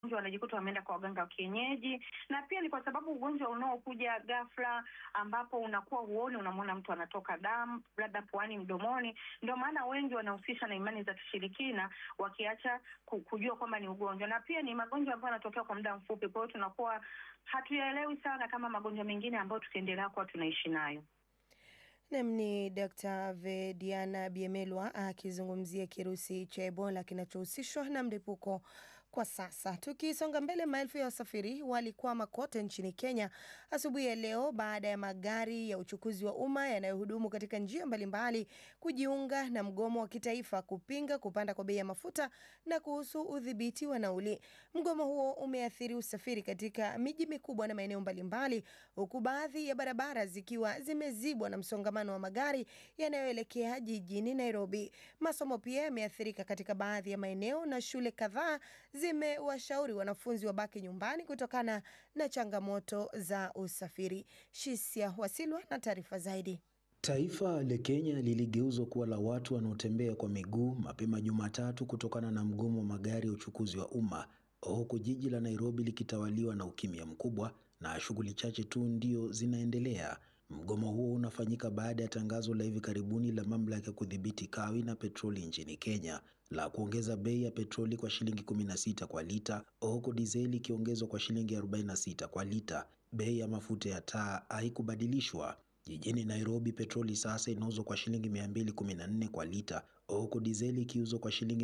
wanajikuta wameenda kwa waganga wa kienyeji, na pia ni kwa sababu ugonjwa unaokuja ghafla, ambapo unakuwa huoni, unamwona mtu anatoka damu labda puani, mdomoni. Ndio maana wengi wanahusisha na imani za kishirikina, wakiacha kujua kwamba ni ugonjwa, na pia ni magonjwa ambayo yanatokea kwa muda mfupi. Kwa hiyo tunakuwa hatuyaelewi sana kama magonjwa mengine ambayo tukiendelea kuwa tunaishi nayo. Nam ni Dr. Vediana Biemelwa akizungumzia kirusi cha Ebola kinachohusishwa na mlipuko kwa sasa. Tukisonga mbele, maelfu ya wasafiri walikwama kote nchini Kenya asubuhi ya leo baada ya magari ya uchukuzi wa umma yanayohudumu katika njia mbalimbali kujiunga na mgomo wa kitaifa kupinga kupanda kwa bei ya mafuta na kuhusu udhibiti wa nauli. Mgomo huo umeathiri usafiri katika miji mikubwa na maeneo mbalimbali, huku baadhi ya barabara zikiwa zimezibwa na msongamano wa magari yanayoelekea jijini Nairobi. Masomo pia yameathirika katika baadhi ya maeneo na shule kadhaa zimewashauri wanafunzi wabaki nyumbani kutokana na changamoto za usafiri. Shisia Wasilwa na taarifa zaidi. Taifa la Kenya liligeuzwa kuwa la watu wanaotembea kwa miguu mapema Jumatatu kutokana na mgomo wa magari ya uchukuzi wa umma, huku jiji la Nairobi likitawaliwa na ukimya mkubwa na shughuli chache tu ndio zinaendelea. Mgomo huo unafanyika baada ya tangazo la hivi karibuni la mamlaka ya kudhibiti kawi na petroli nchini Kenya la kuongeza bei ya petroli kwa shilingi 16 kwa lita, huku dizeli ikiongezwa kwa shilingi 46 kwa lita. Bei ya mafuta ya taa haikubadilishwa. Jijini Nairobi, petroli sasa inauzwa kwa shilingi 214 kwa lita, huku dizeli ikiuzwa kwa shilingi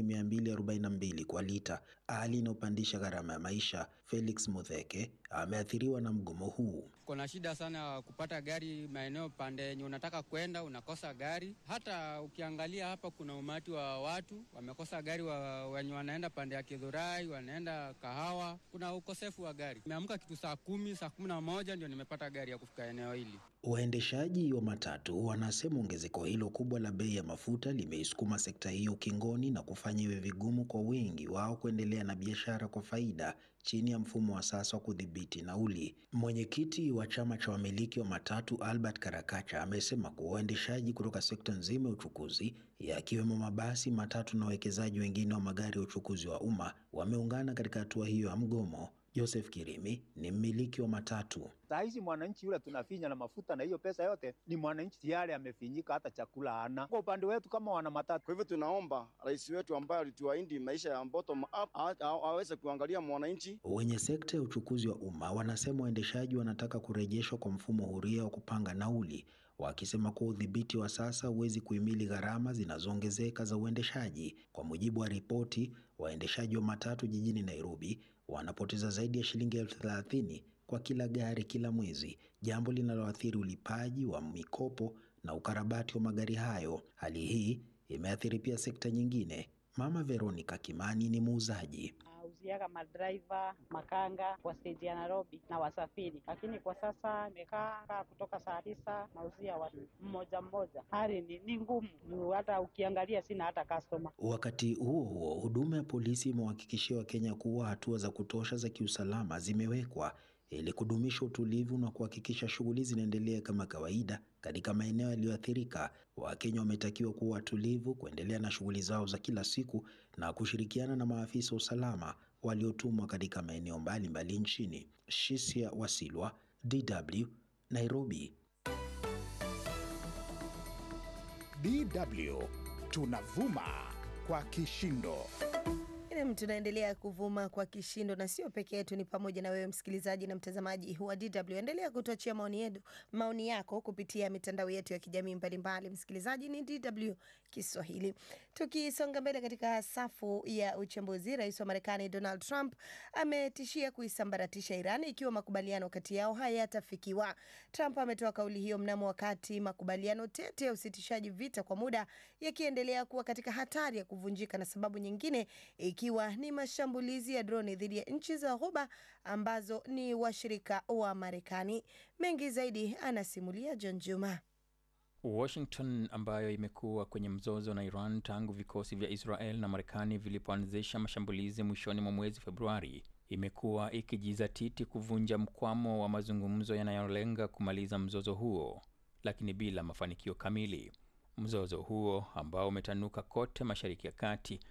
242 kwa lita, hali inayopandisha gharama ya maisha. Felix Mutheke ameathiriwa na mgomo huu. Kuna shida sana kupata gari maeneo pande yenye unataka kwenda, unakosa gari. Hata ukiangalia hapa, kuna umati wa watu wamekosa gari, wa, wenye wanaenda pande ya Kidhurai, wanaenda Kahawa, kuna ukosefu wa gari. Nimeamka kitu saa kumi, saa kumi na moja ndio nimepata gari ya kufika eneo hili. Waendeshaji wa matatu wanasema ongezeko hilo kubwa la bei ya mafuta limeisukuma sekta hiyo ukingoni na kufanya iwe vigumu kwa wengi wao kuendelea na biashara kwa faida chini ya mfumo wa sasa wa kudhibiti nauli. Mwenyekiti wa chama cha wamiliki wa matatu Albert Karakacha amesema kuwa waendeshaji kutoka sekta nzima ya uchukuzi yakiwemo mabasi, matatu na wawekezaji wengine wa magari ya uchukuzi wa umma wameungana katika hatua hiyo ya mgomo. Joseph Kirimi ni mmiliki wa matatu. Saa hizi mwananchi yule tunafinya na mafuta na hiyo pesa yote ni mwananchi tayari amefinyika, hata chakula hana. Kwa upande wetu kama wana matatu, kwa hivyo tunaomba rais wetu ambaye alituahidi maisha ya bottom up aweze kuangalia mwananchi. Wenye sekta ya uchukuzi wa umma wanasema waendeshaji wanataka kurejeshwa kwa mfumo huria wa kupanga nauli, wakisema kuwa udhibiti wa sasa huwezi kuhimili gharama zinazoongezeka za uendeshaji. Kwa mujibu wa ripoti, waendeshaji wa matatu jijini Nairobi wanapoteza zaidi ya shilingi elfu thelathini kwa kila gari kila mwezi, jambo linaloathiri ulipaji wa mikopo na ukarabati wa magari hayo. Hali hii imeathiri pia sekta nyingine. Mama Veronica Kimani ni muuzaji. Nauziaga madriver makanga kwa steji ya Nairobi na wasafiri, lakini kwa sasa imekaa kutoka saa tisa nauzia watu mmoja mmoja. Hali ni, ni ngumu, hata ukiangalia sina hata customer. Wakati huo huo, huduma ya polisi imewahakikishia Wakenya kuwa hatua za kutosha za kiusalama zimewekwa ili kudumisha utulivu na kuhakikisha shughuli zinaendelea kama kawaida katika maeneo yaliyoathirika. Wakenya wametakiwa kuwa watulivu, kuendelea na shughuli zao za kila siku na kushirikiana na maafisa wa usalama waliotumwa katika maeneo mbalimbali nchini. Shisia Wasilwa, DW, Nairobi. DW tunavuma kwa kishindo. Tunaendelea kuvuma kwa kishindo na sio peke yetu, ni pamoja na wewe msikilizaji na mtazamaji wa DW. Endelea kutuachia maoni yetu, maoni yako kupitia mitandao yetu ya kijamii mbalimbali. Msikilizaji, ni DW Kiswahili. Tukisonga mbele katika safu ya uchambuzi, rais wa Marekani Donald Trump ametishia kuisambaratisha Iran ikiwa makubaliano kati yao hayatafikiwa. Trump ametoa kauli hiyo mnamo wakati makubaliano tete ya usitishaji vita kwa muda yakiendelea kuwa katika hatari ya kuvunjika na sababu nyingine ikiwa ni mashambulizi ya droni dhidi ya nchi za Ghuba ambazo ni washirika wa Marekani. Mengi zaidi anasimulia John Juma. Washington ambayo imekuwa kwenye mzozo na Iran tangu vikosi vya Israel na Marekani vilipoanzisha mashambulizi mwishoni mwa mwezi Februari, imekuwa ikijizatiti kuvunja mkwamo wa mazungumzo yanayolenga kumaliza mzozo huo, lakini bila mafanikio kamili. Mzozo huo ambao umetanuka kote Mashariki ya Kati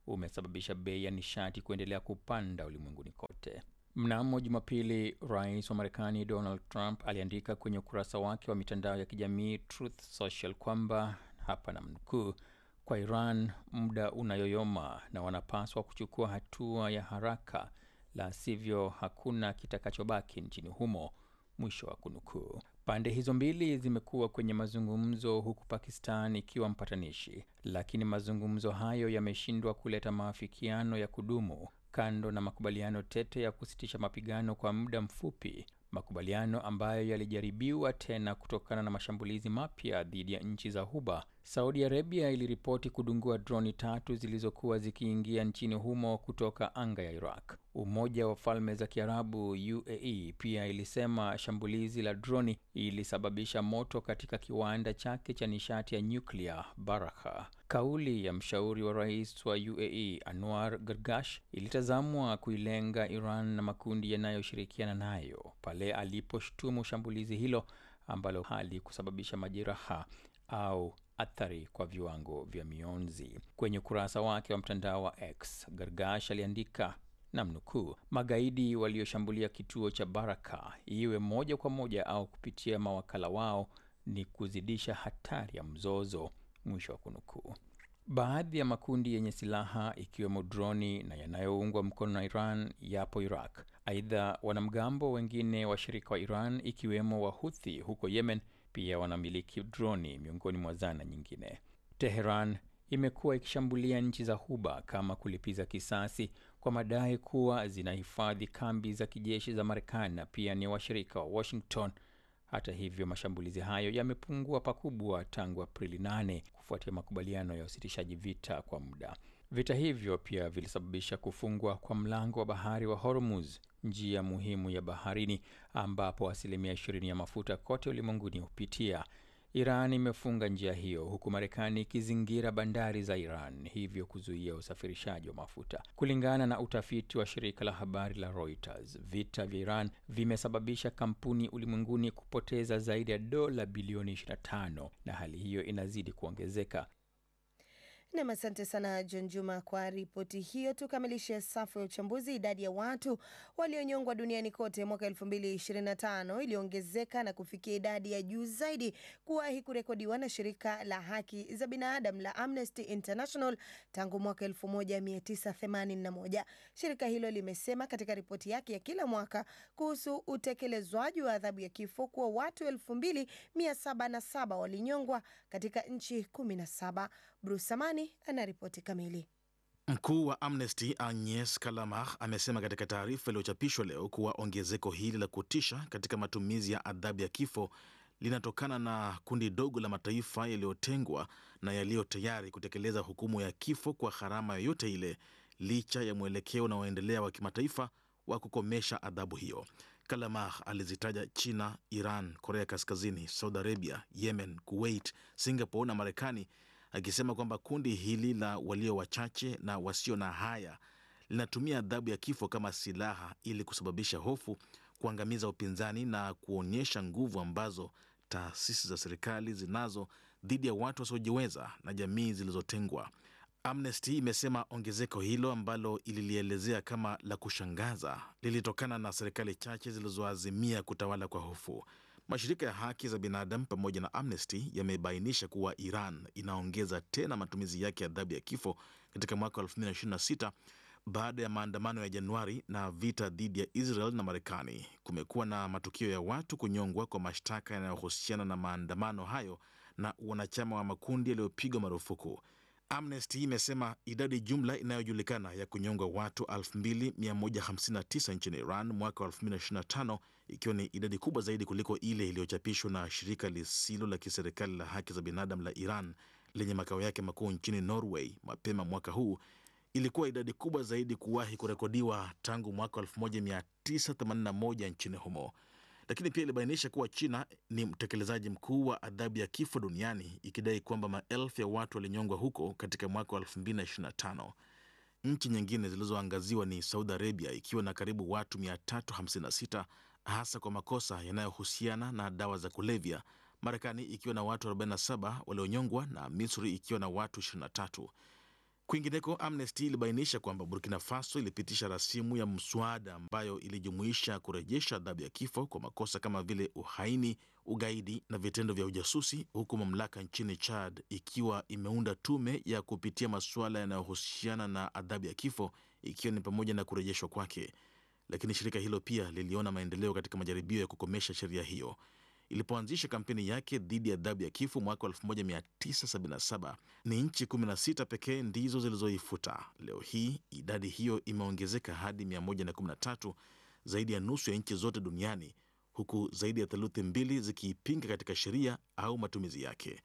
umesababisha bei ya nishati kuendelea kupanda ulimwenguni kote. Mnamo Jumapili, rais wa Marekani Donald Trump aliandika kwenye ukurasa wake wa mitandao ya kijamii Truth Social kwamba hapa na mnukuu, kwa Iran muda unayoyoma na wanapaswa kuchukua hatua ya haraka, la sivyo hakuna kitakachobaki nchini humo, mwisho wa kunukuu. Pande hizo mbili zimekuwa kwenye mazungumzo huku Pakistan ikiwa mpatanishi, lakini mazungumzo hayo yameshindwa kuleta maafikiano ya kudumu kando na makubaliano tete ya kusitisha mapigano kwa muda mfupi, makubaliano ambayo yalijaribiwa tena kutokana na mashambulizi mapya dhidi ya nchi za Ghuba. Saudi Arabia iliripoti kudungua droni tatu zilizokuwa zikiingia nchini humo kutoka anga ya Iraq. Umoja wa Falme za Kiarabu UAE pia ilisema shambulizi la droni ilisababisha moto katika kiwanda chake cha nishati ya nyuklia Barakha. Kauli ya mshauri wa rais wa UAE Anwar Gargash ilitazamwa kuilenga Iran na makundi yanayoshirikiana nayo pale aliposhtumu shambulizi hilo ambalo halikusababisha majeraha au athari kwa viwango vya mionzi. Kwenye ukurasa wake wa mtandao wa X, Gargash aliandika namnukuu, magaidi walioshambulia kituo cha Baraka, iwe moja kwa moja au kupitia mawakala wao, ni kuzidisha hatari ya mzozo, mwisho wa kunukuu. Baadhi ya makundi yenye silaha ikiwemo droni na yanayoungwa mkono na Iran yapo Iraq. Aidha, wanamgambo wengine washirika wa Iran ikiwemo Wahuthi huko Yemen pia wanamiliki droni miongoni mwa zana nyingine. Teheran imekuwa ikishambulia nchi za Ghuba kama kulipiza kisasi kwa madai kuwa zinahifadhi kambi za kijeshi za Marekani na pia ni washirika wa Washington. Hata hivyo, mashambulizi hayo yamepungua pakubwa tangu Aprili 8 kufuatia makubaliano ya usitishaji vita kwa muda. Vita hivyo pia vilisababisha kufungwa kwa mlango wa bahari wa Hormuz, njia muhimu ya baharini ambapo asilimia 20 ya mafuta kote ulimwenguni hupitia. Iran imefunga njia hiyo huku Marekani ikizingira bandari za Iran, hivyo kuzuia usafirishaji wa mafuta. Kulingana na utafiti wa shirika la habari la Reuters, vita vya Iran vimesababisha kampuni ulimwenguni kupoteza zaidi ya dola bilioni 25 na hali hiyo inazidi kuongezeka. Nam, asante sana John Juma kwa ripoti hiyo. Tukamilishe safu ya uchambuzi. Idadi ya watu walionyongwa duniani kote mwaka elfu mbili ishirini na tano iliongezeka na kufikia idadi ya juu zaidi kuwahi kurekodiwa na shirika la haki za binadamu la Amnesty International tangu mwaka elfu moja mia tisa themanini na moja. Shirika hilo limesema katika ripoti yake ya kila mwaka kuhusu utekelezwaji wa adhabu ya kifo kuwa watu elfu mbili mia saba na saba walinyongwa katika nchi kumi na saba. Bruce Amani anaripoti kamili. Mkuu wa Amnesty Agnes Kalamar amesema katika taarifa iliyochapishwa leo kuwa ongezeko hili la kutisha katika matumizi ya adhabu ya kifo linatokana na kundi dogo la mataifa yaliyotengwa na yaliyo tayari kutekeleza hukumu ya kifo kwa gharama yoyote ile, licha ya mwelekeo unaoendelea wa kimataifa wa kukomesha adhabu hiyo. Kalamar alizitaja China, Iran, Korea Kaskazini, Saudi Arabia, Yemen, Kuwait, Singapore na Marekani akisema kwamba kundi hili la walio wachache na wasio na haya linatumia adhabu ya kifo kama silaha ili kusababisha hofu, kuangamiza upinzani na kuonyesha nguvu ambazo taasisi za serikali zinazo dhidi ya watu wasiojiweza na jamii zilizotengwa. Amnesty imesema ongezeko hilo ambalo ililielezea kama la kushangaza lilitokana na serikali chache zilizoazimia kutawala kwa hofu. Mashirika ya haki za binadamu pamoja na Amnesty yamebainisha kuwa Iran inaongeza tena matumizi yake ya adhabu ya kifo katika mwaka wa 2026 baada ya maandamano ya Januari na vita dhidi ya Israel na Marekani. Kumekuwa na matukio ya watu kunyongwa kwa mashtaka yanayohusiana na maandamano hayo na wanachama wa makundi yaliyopigwa marufuku. Amnesty imesema idadi jumla inayojulikana ya kunyongwa watu 2159 nchini Iran mwaka wa 2025 ikiwa ni idadi kubwa zaidi kuliko ile iliyochapishwa na shirika lisilo la kiserikali la haki za binadamu la Iran lenye makao yake makuu nchini Norway mapema mwaka huu. Ilikuwa idadi kubwa zaidi kuwahi kurekodiwa tangu mwaka 1981 nchini humo lakini pia ilibainisha kuwa China ni mtekelezaji mkuu wa adhabu ya kifo duniani ikidai kwamba maelfu ya watu walinyongwa huko katika mwaka wa 2025. Nchi nyingine zilizoangaziwa ni Saudi Arabia ikiwa na karibu watu 356 hasa kwa makosa yanayohusiana na dawa za kulevya, Marekani ikiwa na watu 47 walionyongwa na Misri ikiwa na watu 23. Kwingineko, Amnesty ilibainisha kwamba Burkina Faso ilipitisha rasimu ya mswada ambayo ilijumuisha kurejesha adhabu ya kifo kwa makosa kama vile uhaini, ugaidi na vitendo vya ujasusi, huku mamlaka nchini Chad ikiwa imeunda tume ya kupitia masuala yanayohusiana na adhabu ya kifo, ikiwa ni pamoja na kurejeshwa kwake. Lakini shirika hilo pia liliona maendeleo katika majaribio ya kukomesha sheria hiyo. Ilipoanzisha kampeni yake dhidi ya adhabu ya kifo mwaka 1977 ni nchi 16 pekee ndizo zilizoifuta. Leo hii idadi hiyo imeongezeka hadi 113, zaidi ya nusu ya nchi zote duniani, huku zaidi ya theluthi mbili zikiipinga katika sheria au matumizi yake.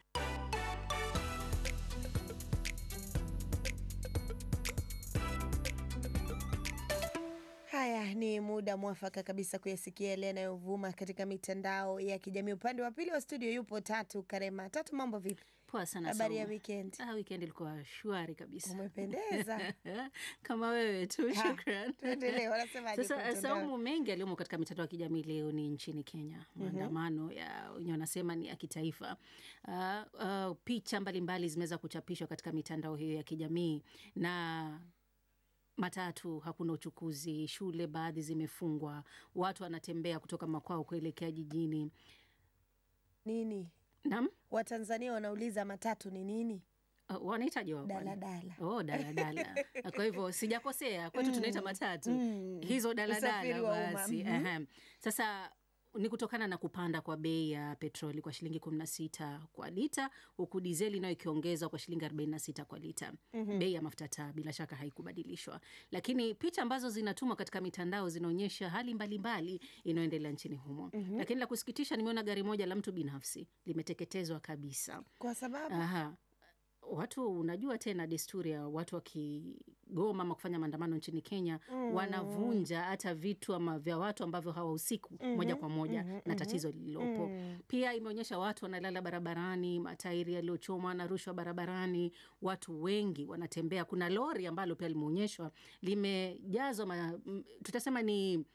Haya ni muda mwafaka kabisa kuyasikia yale yanayovuma katika mitandao ya kijamii. Upande wa pili wa studio yupo Tatu Karema. Tatu, mambo vipi? Poa sana. Habari ya Saumu. weekend? Ah, weekend ilikuwa shwari kabisa. Umependeza. Kama wewe tu, Ha, shukran. tuendelee, wanasemaje Sasa kwenye mtandao? Saumu, mengi yaliyomo katika mitandao ya kijamii leo ni nchini Kenya, Mhm. maandamano ya wenyewe wanasema ni ya kitaifa. Ah, ah, picha mbalimbali zimeweza kuchapishwa katika mitandao hiyo ya kijamii na matatu hakuna uchukuzi, shule baadhi zimefungwa, watu wanatembea kutoka makwao kuelekea jijini. Nini? Naam? Watanzania wanauliza matatu ni nini? Uh, wanahitaji wa Daladala. Oh, daladala. Kwa hivyo sijakosea, kwetu Mm. tunaita matatu Mm. hizo Usafiri daladala wa umma. basi. Mhm. Ehem. Sasa ni kutokana na kupanda kwa bei ya petroli kwa shilingi 16 kwa lita, huku dizeli nayo ikiongezwa kwa shilingi 46 kwa lita. Mhm. Bei ya mafuta taa bila shaka haikubadilishwa, lakini picha ambazo zinatumwa katika mitandao zinaonyesha hali mbalimbali inayoendelea nchini humo. Mhm. Lakini la kusikitisha, nimeona gari moja la mtu binafsi limeteketezwa kabisa. Kwa sababu Aha. Watu unajua tena desturi ya watu wakigoma ama kufanya maandamano nchini Kenya Mm. wanavunja hata vitu ama vya watu ambavyo hawahusiki Mhm, moja kwa moja mhm, na mhm. tatizo lililopo. Mm. Pia imeonyesha watu wanalala barabarani, matairi yaliyochomwa na rushwa barabarani, watu wengi wanatembea. Kuna lori ambalo pia limeonyeshwa limejazwa ma, m- tutasema ni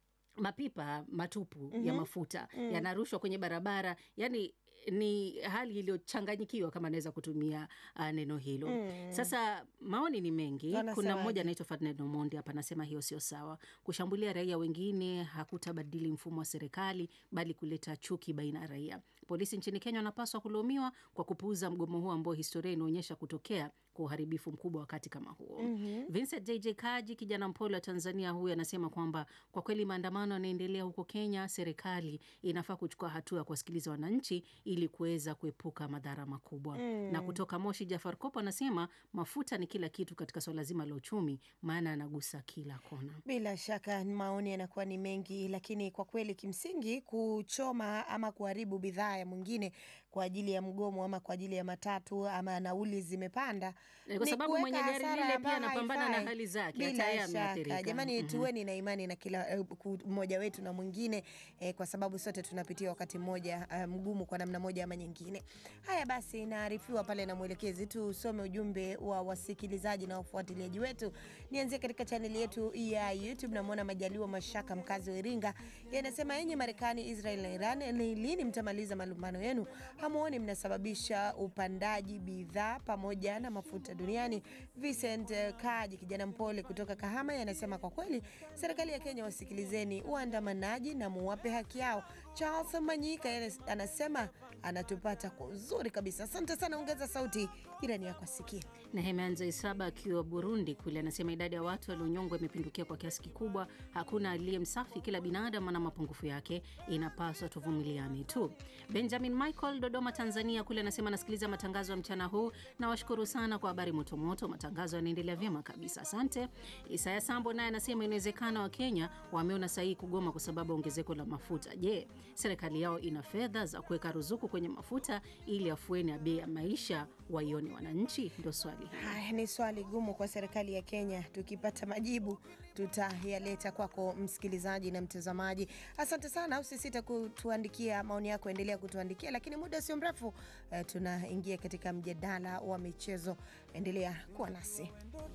mapipa matupu ya Mhm. mafuta Mm. yanarushwa kwenye barabara, yani ni hali iliyochanganyikiwa kama naweza kutumia uh, neno hilo. Mm. Sasa maoni ni mengi. Kuna Wanasemaje? mmoja anaitwa Ferdinand Omondi hapa anasema hiyo sio sawa. Kushambulia raia wengine hakutabadili mfumo wa serikali, bali kuleta chuki baina ya raia. Polisi nchini Kenya wanapaswa kulaumiwa kwa kupuuza mgomo huo ambao historia inaonyesha kutokea kwa uharibifu mkubwa wakati kama huo. Mhm. Vincent JJ Kaji, kijana mpole wa Tanzania, huyu anasema kwamba kwa kweli maandamano yanaendelea huko Kenya, serikali inafaa kuchukua hatua ya kuwasikiliza wananchi ili kuweza kuepuka madhara makubwa. Mm. Na kutoka Moshi, Jafar Kopo anasema mafuta ni kila kitu katika swala zima la uchumi, maana anagusa kila kona. Bila shaka maoni yanakuwa ni mengi, lakini kwa kweli kimsingi kuchoma ama kuharibu bidhaa ya mwingine kwa ajili ya mgomo ama kwa ajili ya matatu ama nauli zimepanda Eh, kwa ni sababu kuweka mwenye gari hasara lile pia ambayo anapambana na haifai. hali zake, hata Bila yeye shaka ameathirika. jamani, Mhm. tuweni na imani na kila eh, ku- mmoja wetu na mwingine eh, kwa sababu sote tunapitia wakati mmoja eh, mgumu kwa namna moja ama nyingine. Haya basi, naarifiwa pale na mwelekezi, tusome ujumbe wa wasikilizaji na wafuatiliaji wetu. Nianzie katika chaneli yetu ya YouTube. Namwona Majaliwa Mashaka, mkazi wa Iringa, yanasema enyi Marekani, Israel na Iran, ni lini mtamaliza malumbano yenu? Hamuoni mnasababisha upandaji bidhaa pamoja na mafuta duniani. Vincent eh, Kaji, kijana mpole kutoka Kahama, yanasema kwa kweli serikali ya Kenya wasikilizeni waandamanaji na muwape haki yao. Charles Manyika yeye anasema anatupata kwa uzuri kabisa. Asante sana, ongeza sauti jirani yako asikie. Nehemia Isaba akiwa Burundi kule anasema idadi ya watu walionyongwa imepindukia kwa kiasi kikubwa. Hakuna aliye msafi, kila binadamu ana mapungufu yake, inapaswa tuvumiliane tu. Benjamin Michael Dodoma, Tanzania kule anasema anasikiliza matangazo ya mchana huu, nawashukuru sana kwa habari motomoto, matangazo yanaendelea vyema kabisa, asante. Isaya Sambo naye anasema inawezekana Wakenya wameona sahihi kugoma kwa sababu ya ongezeko la mafuta. Je, serikali yao ina fedha za kuweka ruzuku kwenye mafuta ili afueni ya bei ya maisha waione wananchi? Ndo swali hili. Haya ni swali gumu kwa serikali ya Kenya. Tukipata majibu tutayaleta kwako msikilizaji na mtazamaji. Asante sana, usisite kutuandikia maoni yako, endelea kutuandikia, lakini muda sio mrefu eh, tunaingia katika mjadala wa michezo. Endelea kuwa nasi.